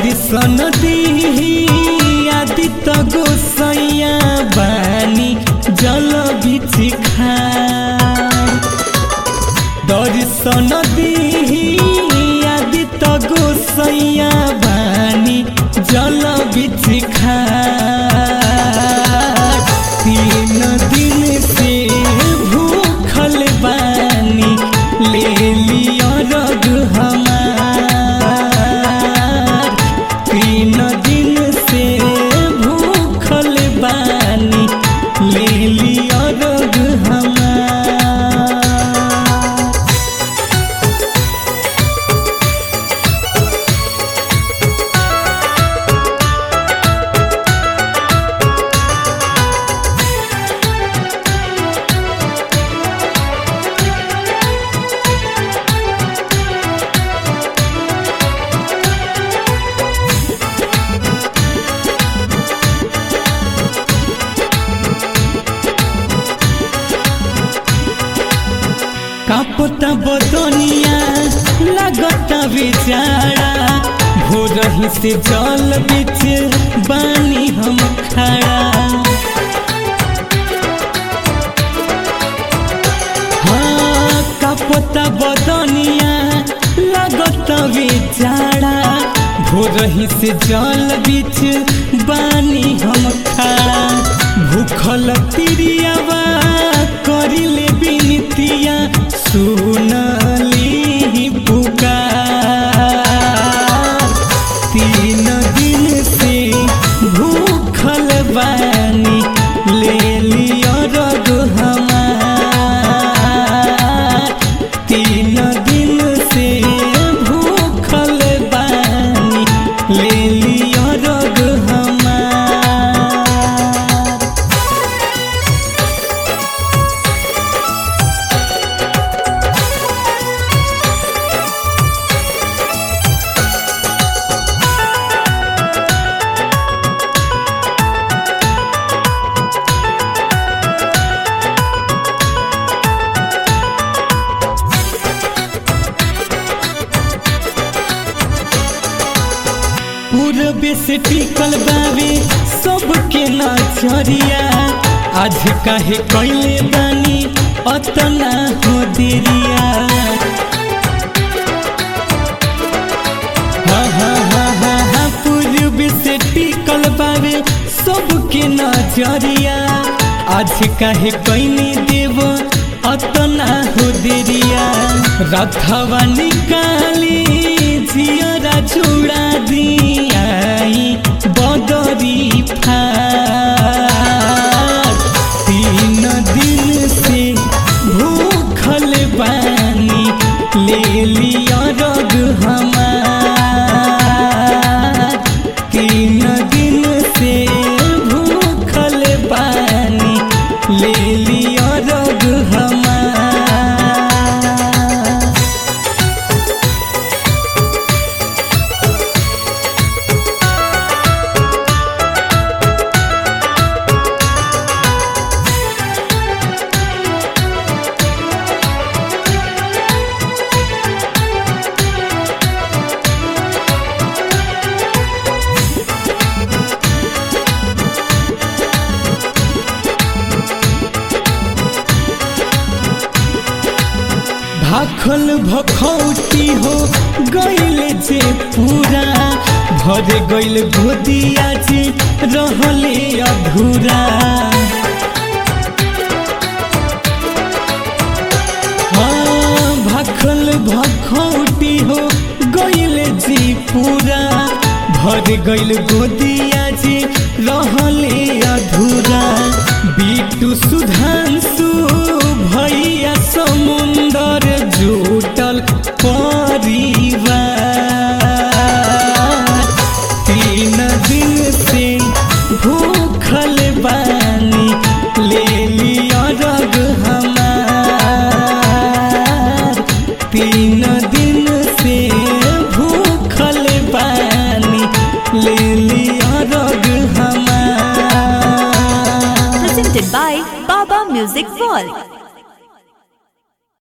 दर्शन दिही आदित्य गोसैया बानी जल बिछि खार दर्शन दिही आदित्य गोसैया बानी जल बिछि खार तीन दिन से भूखल बानी ले लियो रग हमार तीन दिन से भूखल बानी ले लियो रग हमार कापता बदनिया लगता बेचारा भोरही से जल बिच बानी हम खड़ा हाँ कापता बदनिया लगता बेचारा भोरही से जल बिच बानी हम खड़ा भूखल तिरियावा करिले बिनतिया सुनली पुकार तीन दिन से भूखल बानी ले लियो रग हमार तीन दिन से भूखल बानी ले लियो रग हमार पूरबे से टिकल बावे सबके नजरिया आज काहे कैले बानी अतना हो देरिया हा हा हा हा हा पूरबे से टिकल बावे सबके नजरिया आज काहे कैले देव अतना हो देरिया रथवा निकाली जियरा चूड़ा दियाई बदरी फार तीन दिन से भूखल बानी ले लिया रग हमार तीन दिन से भूखल बानी ले लिया रग हमार भाखल भखौटी हो गैल जे पूरा भर गैल गोदिया जे रहले अधूरा हाँ भाखल भखौटी हो गैल जे पूरा भर गैल गोदिया जे रहले अधूरा बिटू सुधांशु भैया समुंदर जुटल परिवार तीन दिन से भूखल बानी ले लिया रग हमार तीन दिन से भूखल बानी ले लिया रग हमार presented by Baba Music World.